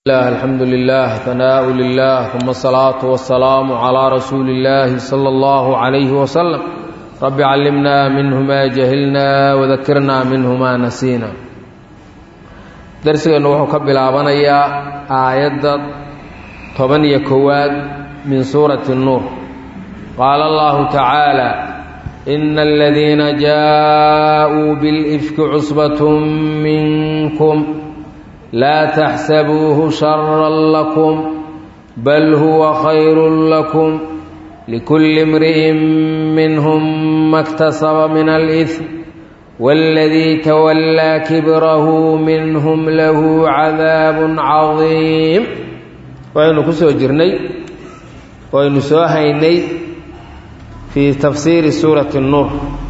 الله الحمد لله ثناء لله ثم الصلاة والسلام على رسول الله صلى الله عليه وسلم رب علمنا منه ما جهلنا وذكرنا منه ما نسينا درسنا وحو كبلابنيا آيات طبن يكواد من سورة النور قال الله تعالى إن الذين جاءوا بالإفك عصبة منكم لا تحسبوه شرا لكم بل هو خير لكم لكل امرئ منهم ما اكتسب من الإثم والذي تولى كبره منهم له عذاب عظيم وأن كسو جرني وأن سوهيني في تفسير سورة النور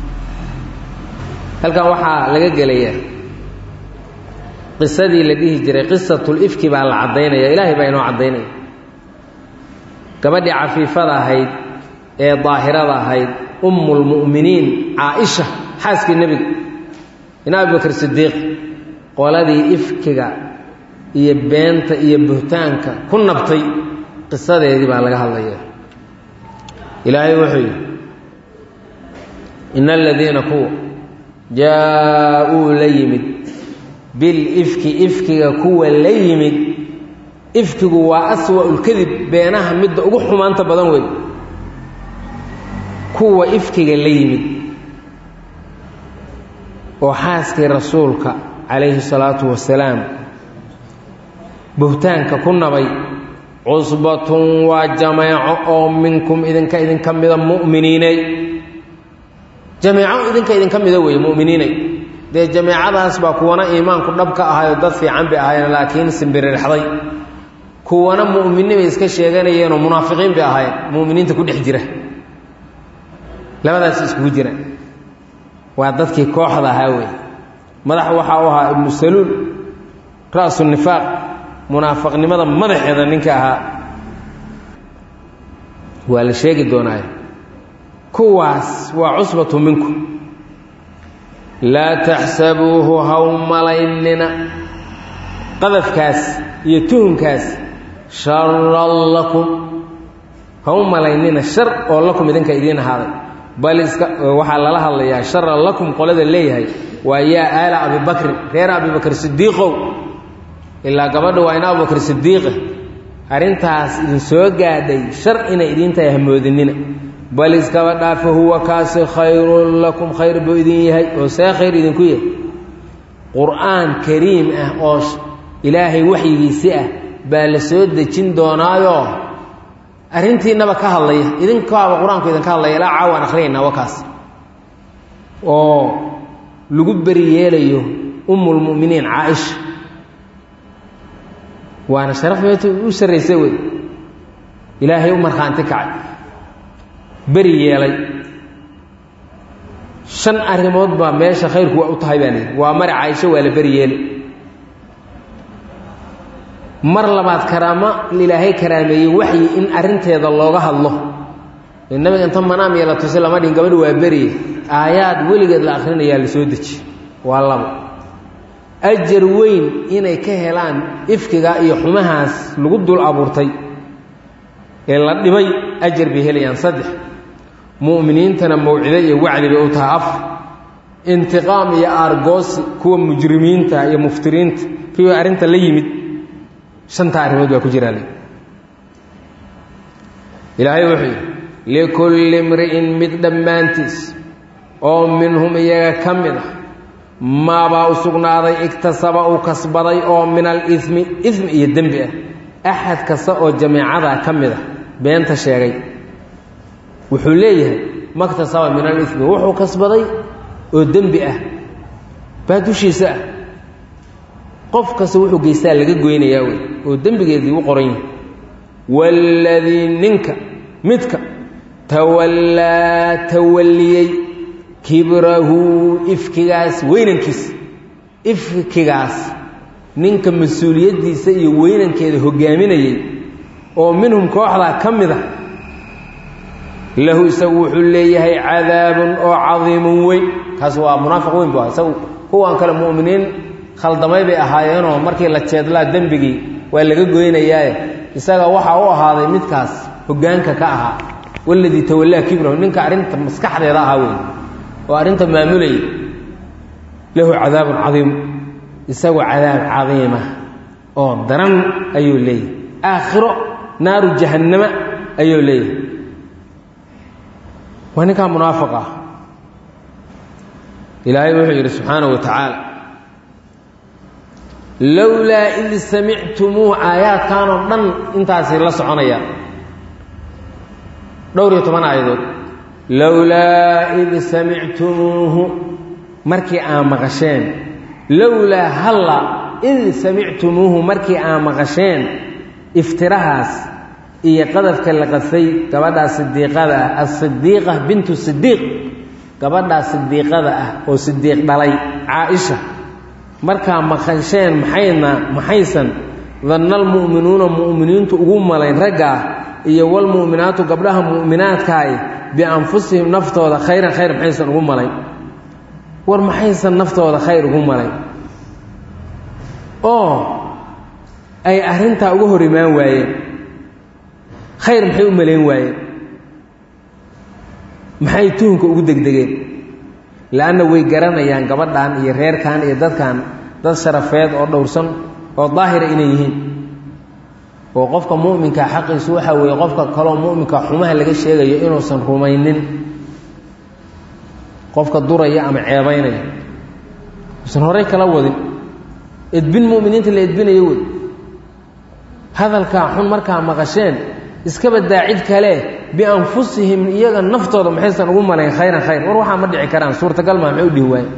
هل كان وحا لقى قليا qisadii la dhihi jiray qisatulifki baa la caddaynaya ilaahay baa inoo caddaynaya gabadhii cafiifada ahayd ee daahirada ahayd ummulmu'miniin caaisha xaaskii nebiga in abubakar sidiiq qoladii ifkiga iyo beenta iyo buhtaanka ku nabtay qisadeedii baa laga hadlaya ilaahay wuxuu yidhi ina aladiina kuwa jaa-uu la yimid bilifki ifkiga kuwa la yimid ifkigu waa aswa'ulkadib beenaha midda ugu xumaanta badan wey kuwa ifkiga la yimid oo xaaskii rasuulka calayhi salaatu wasalaam buhtaanka ku nabay cusbatun waa jameeco oo minkum idinka idinka mida mu'miniinay jameeco idinka idinka mida weeye mu'miniinay dee jameecadaas baa kuwana iimaanku dhab ka ahayoo dad fiican bay ahaayeen laakiin simbirirxday kuwana mu'mini bay iska sheeganayeenoo munaafiqiin bay ahaayeen mu'miniinta ku dhex jira labadaas iskugu jira waa dadkii kooxda ahaa wey madax waxaa u ahaa ibnu saluul ra'su nifaaq munaafiqnimada madaxeeda ninka ahaa waa la sheegi doonaayo kuwaas waa cusbatu minkum laa taxsabuuhu haw malaynina qadafkaas iyo tuhunkaas sharan lakum haw malaynina shar oo lakum idinka idiin ahaaday bal iska waxaa lala hadlayaa sharan lakum qolada leeyahay waa yaa aala abibakrin reer abibakr sidiiqow ilaa gabadha waa in abubakr sidiiqa arrintaas idin soo gaadhay shar inay idiin tahay hamoodinina bal iskaba dhaafa huwa kaasi khayrun lakum khayr buu idin yahay oo see khayr idinku yahay qur-aan kariim ah oo ilaahay waxyigiisi ah baa la soo dejin doonaayoo arrintiinaba ka hadlaya idinkaaba qur-aanku idinka hadlaya ilaa caawaan akhriyayna wakaas oo lagu beri yeelayo ummulmu'miniin caaisha waana sharaf meeta u sarraysa wey ilaahay u markhaanti kacay beri yeelay shan arrimood baa meesha khayrku waa u tahay baa lihi waa mari caaisho waa la beri yeeli mar labaad karaamo ilaahay karaameeyey waxyi in arrinteeda looga hadlo nabiga inta manaam iyo la tusi lama dhihin gabadha waa beriye aayaad weligeed la akhrinayaa la soo deji waa labo ajar weyn inay ka helaan ifkiga iyo xumahaas lagu dul abuurtay ee la dhibay ajar bay helayaan saddex mu'miniintana mawcido iyo wacdi bay u tahay af intiqaam iyo aargoosi kuwa mujrimiinta iyo muftiriinta kuwii arrinta la yimid shantaa arrimood baa ku jiraa ilaahay wuxuu yidhi likulli imri'in mid dhammaantiis oo minhum iyaga ka mid ah maabaa u sugnaaday igtasaba uu kasbaday oo min alimi ismi iyo dembi ah axad kasta oo jameecadaa ka mid ah beenta sheegay wuxuu leeyahay maktasaba min alimi wuxuu kasbaday oo dembi ah baa dushiisa ah qof kasta wuxuu geystaa laga goynayaa wey oo dembigeedii u qoran yahay waaladii ninka midka tawallaa tawalliyey kibrahu ifkigaas weynankiisa ifkigaas ninka mas-uuliyaddiisa iyo weynankeeda hoggaaminayay oo minhum kooxdaa ka mid ah lahu isagu wuxuu leeyahay cadaabun oo cadiimun weyn kaas waa munaafiq weyn bu ah isagu kuwan kale mu'miniin khaldamay bay ahaayeenoo markii la jeedlaa dembigii waa laga goynayaaye isaga waxaa u ahaaday midkaas hoggaanka ka ahaa waladii tawallaa kibrahu ninka arrinta maskaxdeeda ahaa wey oo arrinta maamulayay lahu cadaabun cadiim isagu cadaab cadiima oo daran ayuu leeyahay aakhiro naaru jahannama ayuu leeyahay waa ninkaa munaafiq ah ilaahay wuxuu yidhi subxaanahu wa tacaala lowlaa id samictumuuh aayaadkan oo dhan intaasay la soconayaan dhowr iyo toban aayadood lowlaa id samictumuuhu markii aa maqasheen lowlaa halla id samictumuuhu markii aa maqasheen iftirahaas iyo qadafka la qasay gabadhaa sidiiqada ah asidiiqa bintu sidiiq gabadhaa sidiiqada ah oo sidiiq dhalay caa-isha markaa maqasheen maxayna maxaysan danna almu'minuuna mu'miniintu ugu malayn raggaa iyo walmu'minaatu gabdhaha mu'minaadkaay bianfusihim naftooda khayran khayr maxaysan ugu malayn war maxaysan naftooda khayr ugu malayn oo ay arrintaa uga hor imaan waayeen khayr maxay u malayn waayeen maxay tuhunka ugu degdegeen la-anna way garanayaan gabadhan iyo reerkan iyo dadkan dad sharafeed oo dhowrsan oo daahira inay yihiin oo qofka mu'minka xaqiisu waxaa weeye qofka kaloo mu'minka xumaha laga sheegayo inuusan rumaynin qofka duraya ama ceebaynaya usan horey kala wadin edbin mu'miniinta la edbinayo wey hadalkaa xun markaa maqasheen iskaba daacid kale bianfusihim iyaga naftooda maxaysan ugu malayn khayran khayr war waxaa ma dhici karaan suurtagal maa maxay u dhihi waaye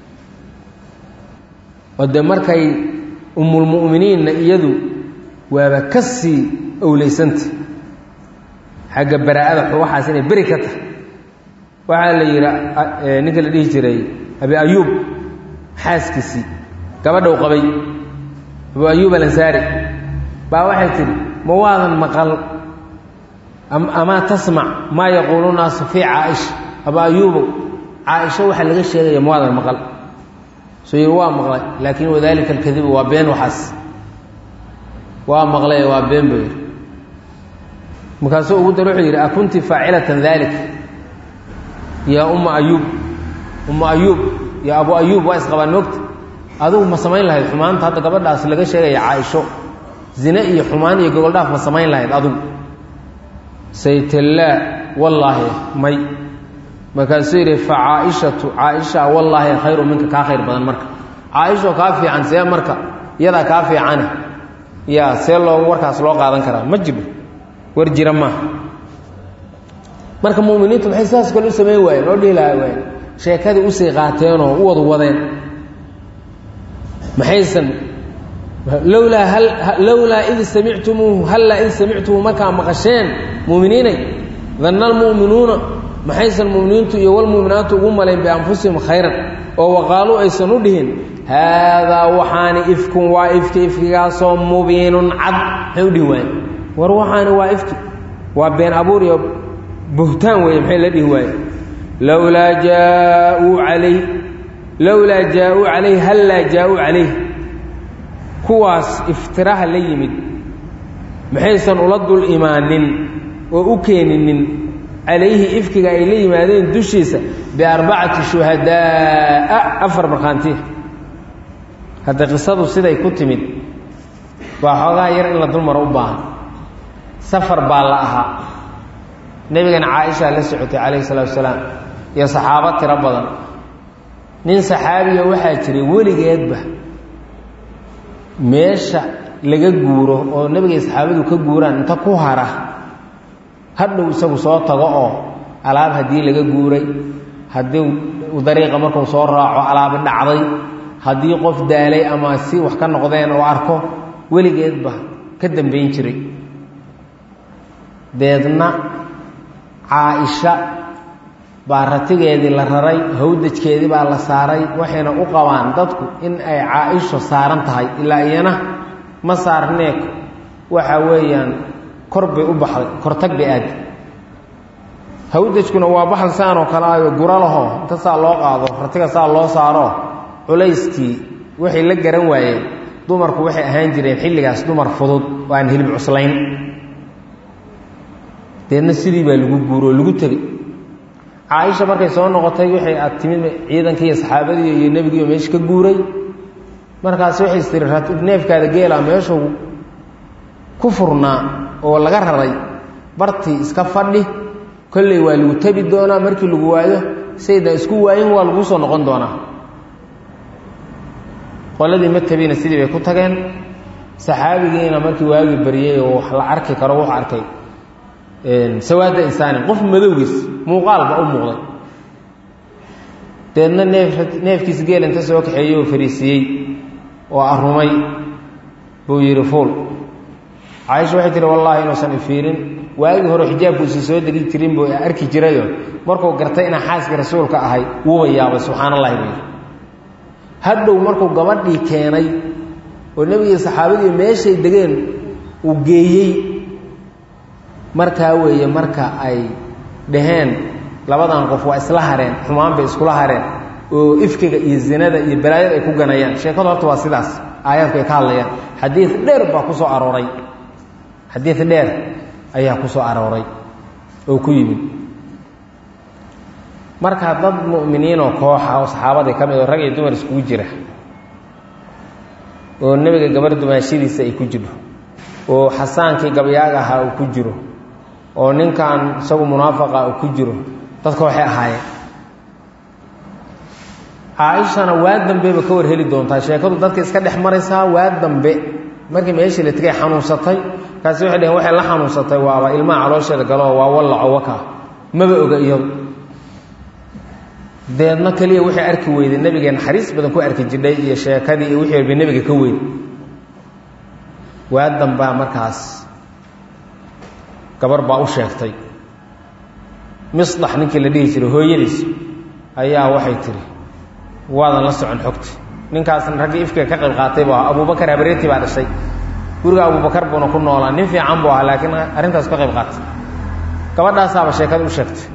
oo dee markay umulmu'miniinna iyadu waaba ka sii owleysanta xagga baraa'ada waxaas inay beri ka tahay waxaa la yidhi ninka la dhihi jiray abi ayuub xaaskiisii gabadhou qabay abu ayuub alansaari baa waxay tidhi ma waadan maqal amaa tasmac maa yaquulu naasu fii caaisha abu ayuubow caaisho waxaa laga sheegaya ma waadan maqal soo yidhi waa maqlay laakiin wadaalika alkadibu waa been waxaas waa maqlay waa been buu yidhi markaasuu ugu dar wuxuu yidhi akunti faacilatan dalik yaa umma ayuub umma ayuub iyo abu ayuub waa isqabaan moogta adugu ma samayn lahayd xumaanta hadda gabadhaas laga sheegaya caaisho zine iyo xumaan iyo gogoldhaaf ma samayn lahayd adugu saytallaa wallaahi may markaasuu yidhi fa caaishatu caaisha wallaahi khayru minka kaa khayr badan marka caaisho kaa fiican see marka iyadaa kaa fiicane yaa see loo warkaas loo qaadan karaa ma jiro war jira maaha marka mu'miniintu maxay saas kale u samayn waayeen oo dhihi lahaa waayeen sheekadii usii qaateenoo u wad wadeen maxaysan lowlaa hal lowlaa id samictumuuhu hallaa id samictumuuhu markaa maqasheen mu'miniinay danna almu'minuuna maxaysan mu'miniintu iyo walmu'minaatu ugu malayn bianfusihim khayran oo waqaaluu aysan u dhihin haadaa waxaani ifkun waa ifki ifkigaasoo mubiinun cad maxay u dhihi waayeen war waxaani waa ifki waa been abuur iyo buhtaan weeye maxay la dhihi waaye lowlaa jaauu calayh lowlaa jaa-uu calayh hallaa jaa-uu calayh kuwaas iftiraha la yimid maxaysan ula dul imaanin oo u keeninin calayhi ifkiga ay la yimaadeen dushiisa biarbacati shuhadaa'a afar markhaantiya hadda qisadu siday ku timid waa xoogaa yar in la dulmaro u baahan safar baa la ahaa nebigana caaisha la socotay calayhi salaatu wasalaam iyo saxaabo tiro badan nin saxaabiya waxaa jiray weligeedba meesha laga guuro oo nebigay saxaabadu ka guuraan inta ku hara hadhow isagu soo tago oo alaab haddii laga guuray haddii dariiqa markuu soo raaco alaabi dhacday haddii qof daalay ama si wax ka noqdeen oo arko weligeedba ka dambayn jiray deedna caa-isha baa ratigeedii la raray hawdajkeedii baa la saaray waxayna u qabaan dadku in ay caa-isho saaran tahay ilaa iyana ma saarneek waxa weeyaan kor bay u baxday kortag bay aadi hawdajkuna waa baxal saan oo kale ayo guro laho inta saa loo qaado ratiga saa loo saaro culayskii waxay la garan waayeen dumarku waxay ahaan jireen xilligaas dumar fudud oo aan hilib cuslayn deedna sidii baa lagu guuro oo lagu tegey caaisha markay soo noqotay waxay aad timid ciidankii iyo saxaabadii iyo nebigiiyo meesha ka guuray markaas waxay istiri neefkaada geelaa meeshuu ku furnaa oo laga raray bartii iska fadhi kolley waa lagu tebi doonaa markii lagu waayo saydan isku waayin waa lagu soo noqon doonaa qoladii ma tabina sidii bay ku tageen saxaabigiina markii waagii baryey oo wax la arki karo wuxuu arkay sawaada insaanin qof madowgiis muuqaalba u muuqday deedna neef neefkiis geel inta soo kaxeeyey oo fariisiiyey oo arumay buu yidhi fuul caaisha waxay tihi wallaahi inuusan ifiirin waagii hore xijaabkuusi soo degi jirin buu arki jirayo markuu gartay inaan xaaskii rasuulka ahay wuuba yaabay subxaan allahi buu yidhi hadhow markuu gabadhii keenay oo nebigii saxaabadii meeshay degeen uu geeyey markaa weeye marka ay dhaheen labadan qof waa isla hareen xumaan bay iskula hareen oo ifkiga iyo zinada iyo balaayada ay ku ganayaan sheekadu horta waa sidaas aayaadku ay ka hadlayaan xadiid dheer baa ku soo arooray xadiid dheer ayaa ku soo arooray oo ku yimid marka dad mu'miniinoo kooxa oo saxaabadii ka mid oo rag iyo dumar iskugu jira oo nebiga gabar dumaashadiisa ay ku jiro oo xasaankii gabyaaga ahaa uu ku jiro oo ninkan isagu munaafaqa uu ku jiro dadka waxay ahaayeen caaishana waa dambeba ka war heli doontaa sheekadu dadka iska dhex maraysaa waa dambe markii meeshii la tegay xanuunsatay kaasi waxay dhaheen waxay la xanuunsatay waaba ilmaha caloosheeda galo waa wallaco waka maba oga iyadu deedna keliya waxay arki weyday nebigee naxariis badan ku arki jidhay iyo sheekadii iyo wixii walba nebiga ka weyn waa dambaa markaas gabar baa u sheegtay misdax ninkii la dhihi jiray hooyadiis ayaa waxay tihi waadan la socon xogta ninkaasna raggii ifkiga ka qayb qaatay buu ahaa abubakar habareeti baa dhashay guriga abubakar buuna ku noolaa nin fiican buu ahaa laakiin arrintaas ka qayb qaatay gabadhaasaaba sheekada u sheegtay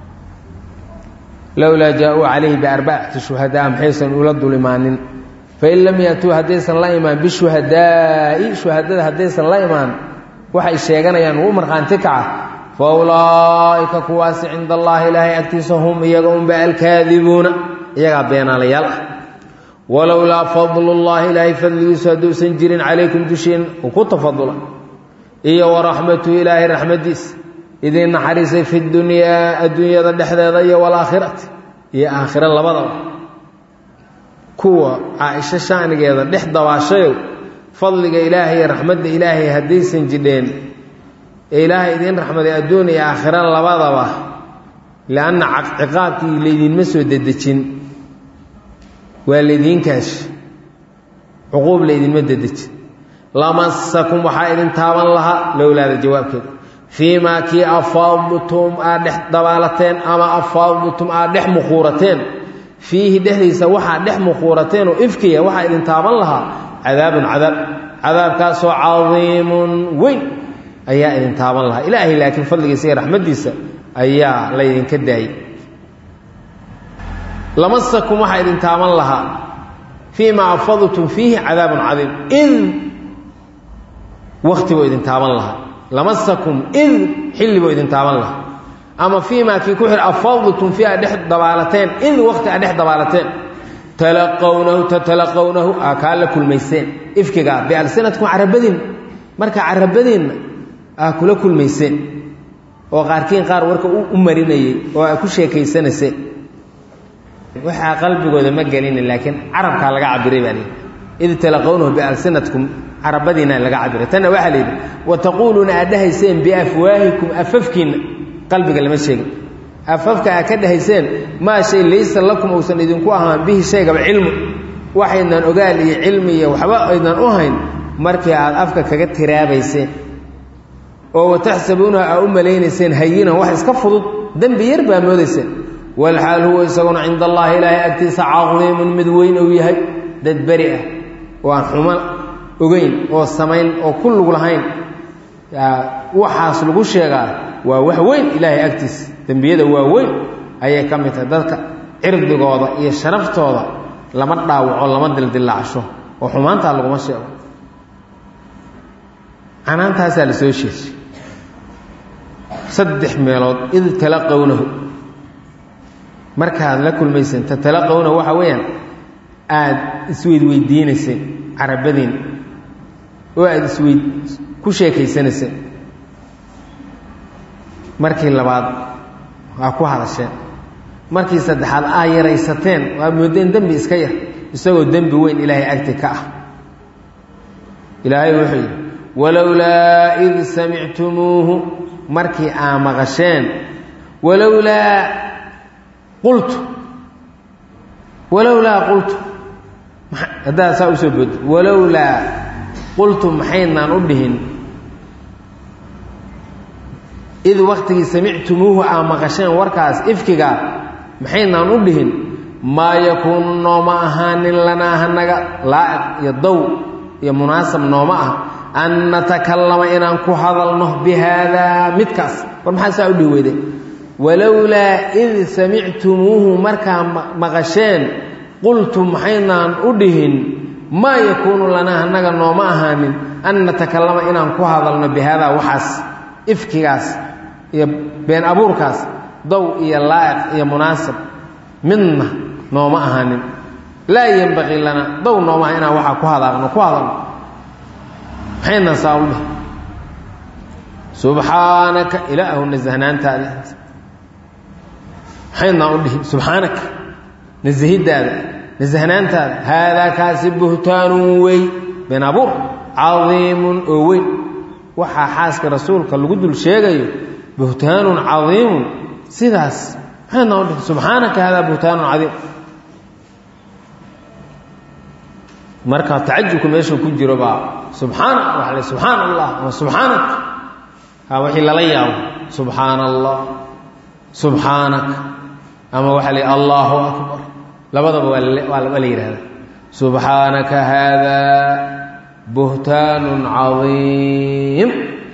lowlaa jaa-uu calayhi biarbacati shuhadaa maxaysan ula dul imaanin fain lam yatuu haddaysan la imaan bishuhadaa'i shuhadada haddaysan la imaan waxay sheeganayaan uu markhaanti kaca fa ulaa'ika kuwaasi cinda allaahi ilaahay agtiisa hum iyaga unba alkaadibuuna iyagaa beenaalayaal ah walowlaa fadlullaahi ilaahay fadligiisu hadduusan jirin calaykum dushiin uu ku tafadula iyo waraxmatu ilaahay raxmadiis idiin naxariisay fi dunyaa adduunyada dhexdeeda iyo walaakhirati iyo aakhiro labadaba kuwa caaisho shaanigeeda dhex dabaashayow fadliga ilaahay iyo raxmadda ilaahay haddaysan jidheen ee ilaahay idiin raxmaday adduun iyo aakhiro labadaba lianna ciqaabkii laydinma soo dedejin waa laydiin kaashi cuquub laydinma dedejin lamasakum waxaa idin taaban lahaa lowlaada jawaabkeeda fii maa kii afaadtum aad dhex dabaalateen ama afaadtum aad dhex mukhuurateen fiihi dhexdiisa waxaa dhex mukhuurateen oo ifkiya waxaa idin taaban lahaa cadaabun cadaab cadaabkaasoo cadiimun weyn ayaa idin taaban lahaa ilaahay laakiin fadligiisa iyo raxmaddiisa ayaa laydinka daayey lamasakum waxaa idin taaban lahaa fii maa afadtum fiihi cadaabun cadiim id wakti buu idin taaban lahaa lamasakum id xilli buu idin taaban lahaa ama fii maa kii ku xir afadtum fii aad dhex dabaalateen id wakti aad dhex dabaalateen talaqownahu tatalaqownahu aa kaa la kulmayseen ifkigaa bialsinatkum carabadiin marka carabadiinna aa kula kulmayseen oo qaarkiin qaar warka u marinayey oo aa ku sheekaysanayseen waxaa qalbigooda ma gelina laakiin carabkaa laga cabiray baa layidhi id talaqownahu bialsinatkum carabadiina laga cabiray tanna waxaa layidhi wa taquuluuna aad dhahayseen biafwaahikum afafkiinna qalbiga lama sheegin afafka aad ka dhahayseen maa shay laysa lakum uusan idinku ahaan bihi shaygaba cilmu waxaydnan ogaal iyo cilmi iyo waxba aydnan u hayn markii aad afka kaga tiraabayseen oo wataxsabuunaha aa u malaynayseen hayinan wax iska fudud dembi yar baa moodayseen walxaal huwa isaguna cinda allaahi ilaahay agtiisa cadiimun mid weyn uu yahay dad beri ah oo aan xumo ogeyn oo samayn oo ku lug lahayn waxaas lagu sheegaa waa wax weyn ilaahay agtiisa dembiyada waa weyn ayay ka mid tahay dadka cirdigooda iyo sharaftooda lama dhaawaco lama dildillaacsho oo xumaantaa laguma sheego canaantaasaa la soo sheeshay saddex meelood id talaqownahu markaad la kulmayseen tatalaqowna waxa weeyaan aada isweydweydiinayseen carabadiin oo aada isweyd ku sheekaysanayseen markii labaad waa ku hadasheen markii saddexaad aa yaraysateen waa moodeen dembi iska yar isagoo dembi weyn ilaahay agti ka ah ilaahay wuxuu yidhi walowlaa id samictumuuhu markii aa maqasheen walowlaa qultu walowlaa qultu haddaad saa usoo booddo walowlaa qultu maxaynaan u dhihin id waktigii samictumuuhu aa maqasheen warkaas ifkigaa maxaynaan u dhihin maa yakuunu nooma ahaanin lanaa hanaga laa'iq iyo dow iyo munaasab nooma ah an natakallama inaan ku hadalno bi haadaa midkaas war maxaa saa u dhihi weyde walowlaa id samictumuuhu markaa maqasheen qultu maxaynaan u dhihin maa yakuunu lanaa hanaga nooma ahaanin an natakallama inaan ku hadalno bi haadaa waxaas ifkigaas iyo been abuurkaas dow iyo laa'iq iyo munaasab midna nooma ahaanin laa yenbaqii lana dow nooma aha inaan waxaa ku hadaaqno ku hadalno maxaynaan saa u dhihi subxaanaka ilaahu nasahnaantaada maxaynaan u dhihi subxaanaka nasahiddaada nasahnaantaada haadaa kaasi buhtaanun wey been abuur cadiimun oo weyn waxaa xaaska rasuulka lagu dul sheegayo buhtaanun cadiimun sidaas maxaynaan u dhihi subxaanaka haadaa buhtaanun cadiim marka tacajubka meeshuu ku jiro baa subxaana waa la subxaana allah ama subxaanak ha wixii lala yaabo subxaana allah subxaanak ama waxaa la allahu akbar labadaba waa waa la yidhahda subxaanaka haadaa buhtaanun cadiim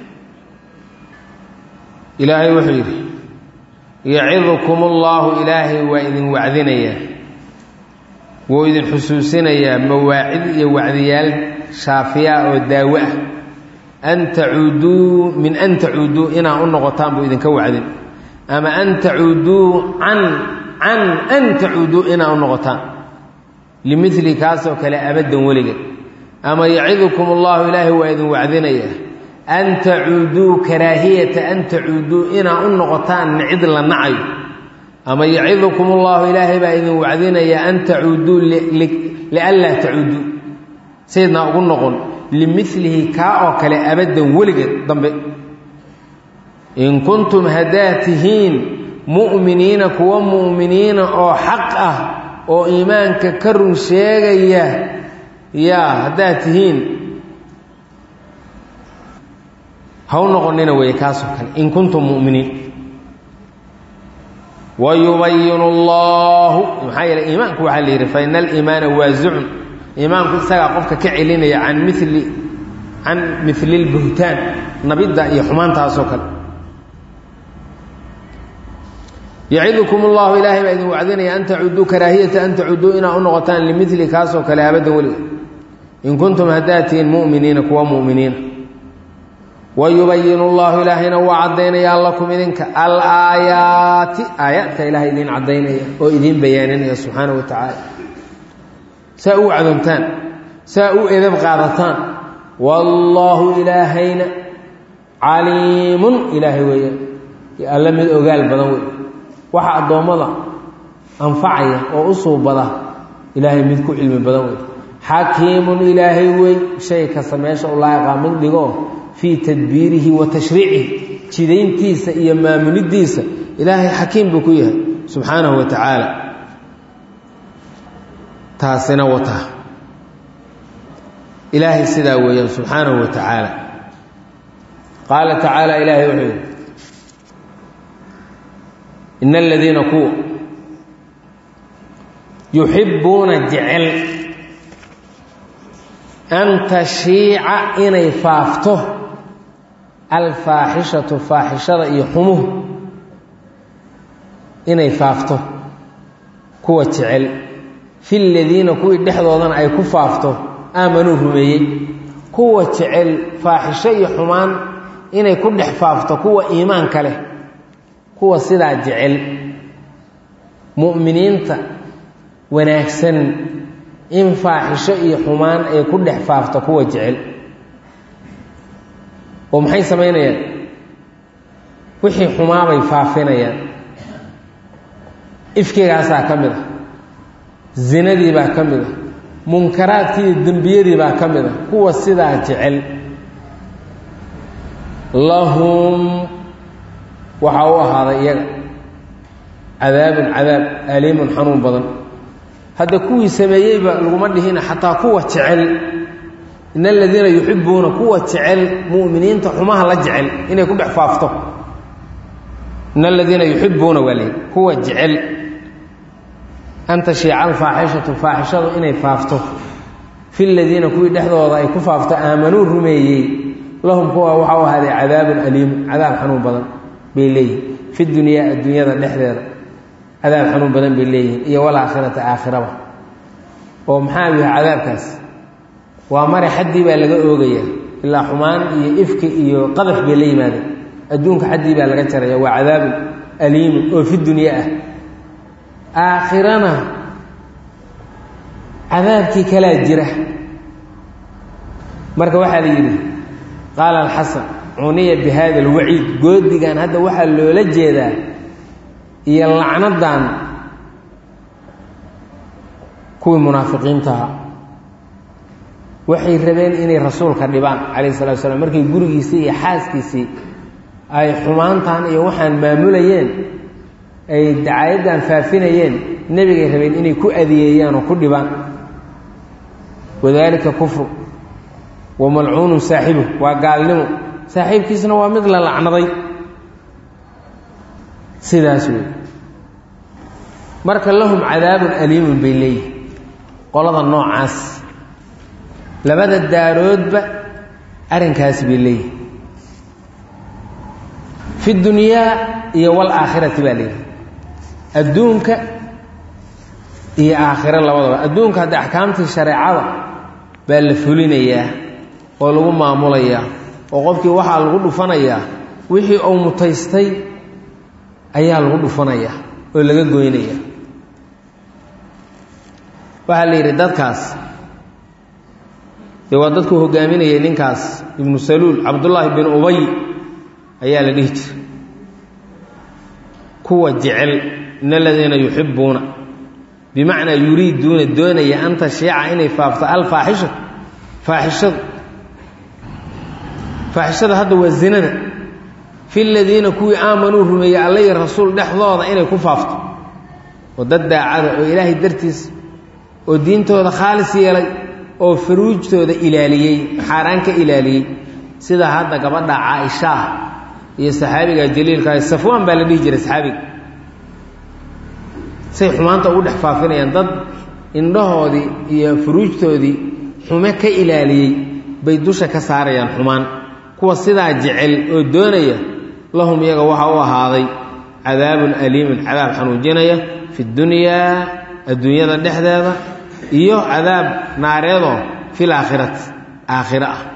ilaahay wuxuu yidhi yacidukum allahu ilaahay waa idin wacdinayaa wuu idin xusuusinayaa mawaacid iyo wacdiyaal shaafiyaa oo daawo ah an tacuuduu min an tacuuduu inaa u noqotaan buu idinka wacdin ama an tacuuduu can can an tacuuduu inaa u noqotaan limili kaasoo kale abaddan weligeed ama yacidukum allahu ilaahay waa idin wacdinayaa an tacuuduu karaahiyata an tacuuduu inaa u noqotaan cid la nacayo ama yacidukum ullahu ilaahay baa idin wacdinaya an tacuuduu lianlaa tacuuduu saydnaa ugu noqon limilihi kaa oo kale abaddan weligeed dambe in kuntum haddaad tihiin mu'miniina kuwa mu'miniina oo xaq ah oo iimaanka ka run sheegaya yaa haddaad tihiin ha u noqonina weeye kaasoo kale in kuntum mu'miniin wayubayinu allahu maxaa yeele iimaanku waxaa la yidhi faina aliimaana waasicun iimaanku isagaa qofka ka celinaya can mili can mili lbuhtaan nabidda iyo xumaantaasoo kale yacidukum allahu ilaahay baa idin wacdinaya an tacuuduu karaahiyata an tacuuduu inaa u noqotaan limili kaasoo kale abaddan weliga in kuntum haddaad tihiin mu'miniina kuwa mu'miniina wayubayinu llahu ilaahayna waa caddaynayaa lakum idinka alaayaati aayaadka ilaahay idiin caddaynaya oo idiin bayaaninaya subxaana wa tacaala saa u wacdoontaan saa u edab qaadataan wallaahu ilaahayna caliimun ilaahay weeyaan alla mid ogaal badan wey waxa addoommada anfacaya oo u suubada ilaahay mid ku cilmi badan wey xakiimun ilaahay wey shay kasta meesha u laaqaa mid dhigo fii tadbiirihi wa tashriicihi jidayntiisa iyo maamulidiisa ilaahay xakiim buu ku yahay subxaanahu wa tacaala taasina wataa ilaahay sidaa weeyaan subxaanahu wa tacaala qaala tacaala ilaahay wuxuu yidhi ina aladiina kuwa yuxibbuuna jecel an tashiica inay faafto alfaaxishatu faaxishada iyo xumuhu inay faafto kuwa jecel fi ladiina kuwii dhexdoodana ay ku faafto aamanuu rumeeyey kuwa jecel faaxisho iyo xumaan inay ku dhex faafto kuwa iimaanka leh kuwa sidaa jecel mu'miniinta wanaagsan in faaxisho iyo xumaan ay ku dhex faafto kuwa jecel oo maxay samaynayaan wixii xumaabay faafinayaan ifkigaasaa ka mid ah zinadii baa ka mid ah munkaraadkii iyo dembiyadii baa ka mid ah kuwa sidaa jecel lahum waxaa u ahaaday iyaga cadaabun cadaab aliimun xanuun badan hadda kuwii sameeyeyba laguma dhihina xataa kuwa jecel in aladiina yuxibuuna kuwa jecel mu'miniinta xumaha la jecel inay ku dhex faafto in aladiina yuxibuuna waa leey kuwa jecel an tashiica alfaaxishatu faaxishadu inay faafto fi ladiina kuwii dhexdooda ay ku faafto aamanuu rumeeyey lahum kuwa waxaa u ahaaday cadaabun aliimu cadaab xanuun badan bay leeyihin fi dunyaa adduunyada dhexdeeda cadaab xanuun badan bay leeyihiin iyo walaakhirata aakhiraba oo maxaa yahay cadaabkaas waa mare xaddii baa laga oogayaa ilaa xumaan iyo ifki iyo qadaf bay la yimaadeen adduunka xaddii baa laga jaraya waa cadaabun aliimun oo fi dunya ah aakhirana cadaabkii kalaa jira marka waxaa la yidhi qaala alxasan cuniya bi hada alwaciid goodigan hadda waxaa loola jeedaa iyo lacnadan kuwii munaafiqiintaha waxay rabeen inay rasuulka dhibaan calayh salatu slam markay gurigiisii iyo xaaskiisii ay xumaantan iyo waxaan maamulayeen ay dacaayadan faafinayeen nebigay rabeen inay ku adeyeeyaan oo ku dhibaan wadaalika kufru wa malcuunun saaxibu waa gaalnimo saaxiibkiisna waa mid la lacnaday sidaas wey marka lahum cadaabun aliimun bay leeyihin qolada noocaas labada daaroodba arrinkaas bay leeyihin fi dunyaa iyo walaakhirati baa leeyihi adduunka iyo aakhiro labadaba adduunka hadda axkaamtii shareecada baa la fulinayaa oo lagu maamulayaa oo qofkii waxaa lagu dhufanayaa wixii uu mutaystay ayaa lagu dhufanayaa oo laga goynaya waxaa la yidhi dadkaas dee waa dadkuu hogaaminayay ninkaas ibnu saluul cabdullaahi bin ubay ayaa la dhihi jiray kuwa jecel in aladiina yuxibuuna bimacnaa yuriiduuna doonaya an tashiica inay faafto alfaaxisha faaxishadu faaxishada hadda waa zinada fi ladiina kuwii aamanuu rumeeyey alla iyo rasuul dhexdooda inay ku faafto oo dad daacada oo ilaahay dartiis oo diintooda khaalis yeelay oo faruujtooda ilaaliyey xaaraan ka ilaaliyey sida hadda gabadha caaishaah iyo saxaabiga jaliilka safwaan baa la dhihi jiray saxaabiga say xumaanta ugu dhex faafinayaan dad indhahoodii iyo furuujtoodii xume ka ilaaliyey bay dusha ka saarayaan xumaan kuwa sidaa jecel oo doonaya lahum iyaga waxaa u ahaaday cadaabun aliimun cadaab xanuujinaya fi dunyaa adduunyada dhexdeeda iyo cadaab naareedoo fil aakhirati aakhiro ah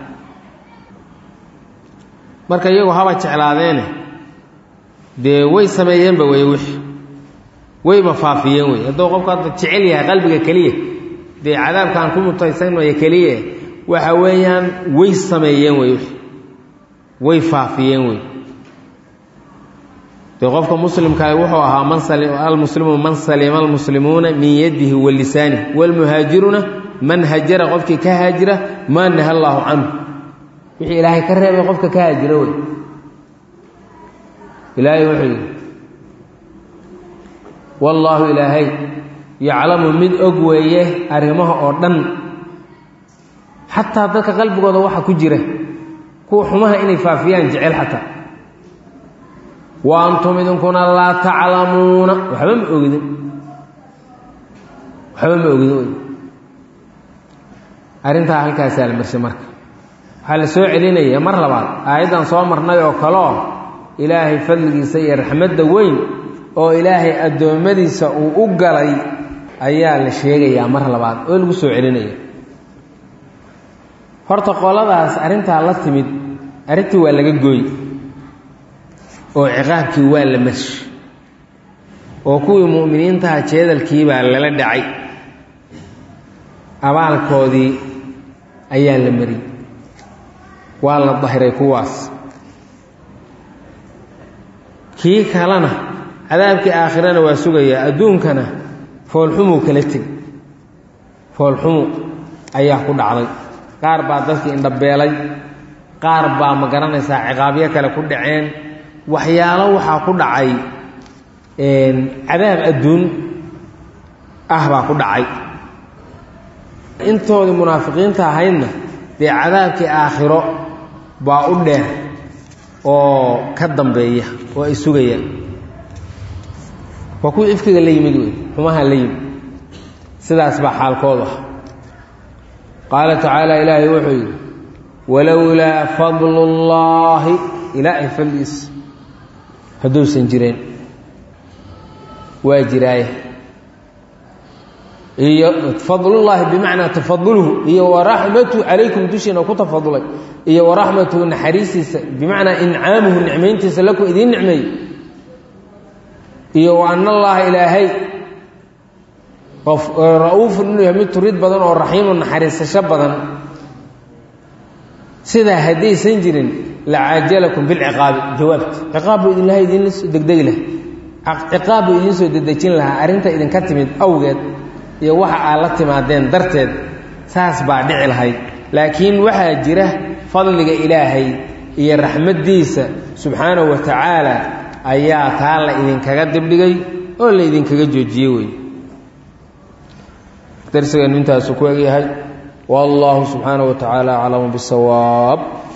marka iyagu haba jeclaadeene dee way sameeyeenba wey wixii wayba faafiyeen wey hadduu qofku hadda jecel yahay qalbiga keliya dee cadaabkaan ku mutaysanmaya keliya waxa weeyaan way sameeyeen wey wixii way faafiyeen wey dee qofka muslimkaa wuxuu ahaa man almuslimu man salima almuslimuuna min yadihi wa lisaanihi waalmuhaajiruuna man hajara qofkii ka haajira maa naha allaahu canhu wixii ilaahay ka reebay qofka ka haajira wey ilaahay wuxuu yidhi wallaahu ilaahay yaclamu mid og weeye arrimaha oo dhan xataa dadka qalbigooda waxa ku jira kuwa xumaha inay faafiyaan jecel xataa wa antum idinkuna laa taclamuuna waxba ma ogidin waxba ma ogidin wey arrintaa halkaasaa la marshay marka waxaa la soo celinaya mar labaad aayaddan soo marnay oo kaleo ilaahay fadligiisa iyo raxmadda weyn oo ilaahay addoommadiisa uu u galay ayaa la sheegayaa mar labaad oo lagu soo celinaya horta qoladaas arrintaa la timid arrintii waa laga gooy oo ciqaabkii waa la mash oo kuwii mu'miniintaha jeedalkii baa lala dhacay abaalkoodii ayaa la mariyey waa la dahiray kuwaas kii kalena cadaabkii aakhirana waa sugayaa adduunkana foolxumuu kala teg foolxumu ayaa ku dhacday qaar baa dadkii indhabeelay qaar baa ma garanaysaa ciqaabyo kale ku dhaceen waxyaalo waxaa ku dhacay cadaab adduun ah baa ku dhacay intoodii munaafiqiinta ahaydna dee cadaabkii aakhiro baa u dheer oo ka dambeeya oo ay sugayaan waa kuwii ifkiga la yimid wey xumaha la yimid sidaas baa xaalkoodu ah qaala tacaala ilaahay wuxuu yidhi walowlaa fadlu llaahi ilaahay fadliis hadduusan jireen waa jiraaye iyo fadlullaahi bimacnaa tafadulhu iyo waraxmatuhu calaykum dushiina ku tafadulay iyo waraxmatuhu naxariistiisa bimacnaa incaamuhu nicmayntiisa lakum idiin nicmeey iyo wa ana allaha ilaahay ra-uufun inuu yahay mid turid badan oo raxiimu naxariisasho badan sidaa haddaysan jirin lacaajalakum bilciqaabi jawaabta ciqaab buu idinlaha idinla soo degdegi lahaa ciqaab buu idiin soo dedejin lahaa arrinta idinka timid awgeed iyo waxa aad la timaadeen darteed saas baa dhici lahayd laakiin waxaa jira fadliga ilaahay iyo raxmaddiisa subxaanahu wa tacaala ayaa taa la idinkaga dibdhigay oo la idinkaga joojiyey wey darsigeenu intaasu ku egyahay wallahu subxaanaه wa tacaala aclamu bisawaab